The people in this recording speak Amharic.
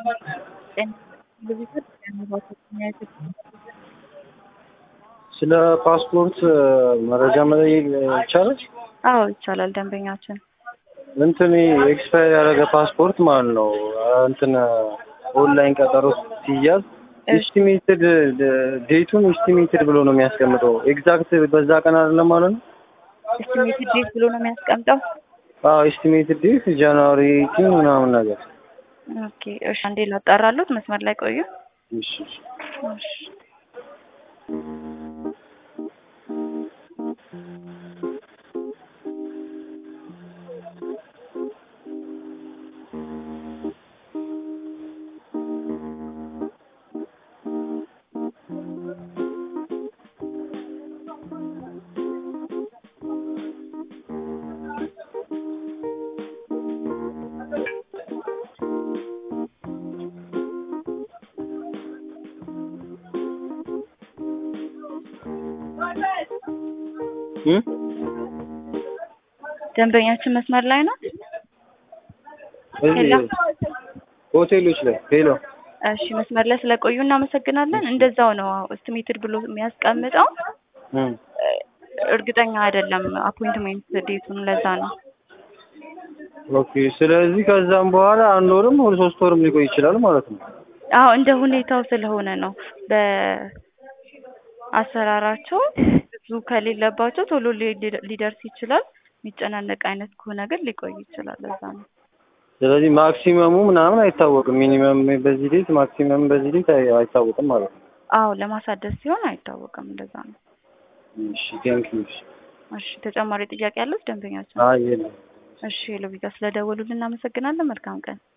ስለ ፓስፖርት መረጃ መጠየቅ ይቻላል? አዎ ይቻላል። ደንበኛችን እንትን ኤክስፓየር ያደረገ ፓስፖርት ማለት ነው። እንትን ኦንላይን ቀጠሮ ሲያዝ ኤስቲሜትድ ዴቱን ኤስቲሜትድ ብሎ ነው የሚያስቀምጠው። ኤግዛክት በዛ ቀን አይደለም ማለት ነው። ኤስቲሜትድ ዴት ብሎ ነው የሚያስቀምጠው። አዎ ኤስቲሜትድ ዴት ጃንዋሪ ኤይቲን ምናምን ነገር። ኦኬ እሺ፣ አንዴ ላጣራሉት። መስመር ላይ ቆዩ። እሺ እሺ። እሺ እም? ደንበኛችን መስመር ላይ ነው። እዚህ ሄሎ። ሆቴሎች ላይ ሄሎ። እሺ መስመር ላይ ስለቆዩ እናመሰግናለን። እንደዛው ነው ኤስቲሜትድ ብሎ የሚያስቀምጠው። እም። እርግጠኛ አይደለም አፖይንትሜንት ዴቱን፣ ለዛ ነው። ኦኬ። ስለዚህ ከዛም በኋላ አንድ ወርም ወደ ሶስት ወርም ሊቆይ ይችላል ማለት ነው። አዎ እንደ ሁኔታው ስለሆነ ነው። በአሰራራቸው ብዙ ከሌለባቸው ቶሎ ሊ- ሊደርስ ይችላል። የሚጨናነቅ አይነት ከሆነ ግን ሊቆይ ይችላል። ለዛ ነው። ስለዚህ ማክሲመሙ ምናምን አይታወቅም። ሚኒመም በዚህ ዴት ማክሲመም በዚህ ዴት አይ- አይታወቅም ማለት ነው። አዎ ለማሳደስ ሲሆን አይታወቅም። እንደዛ ነው። እሺ ቴንኪው። እሺ ተጨማሪ ጥያቄ ያለው ደንበኛችን? አይ የለም። እሺ ሎቢጋ ስለደወሉልን እናመሰግናለን። መልካም ቀን።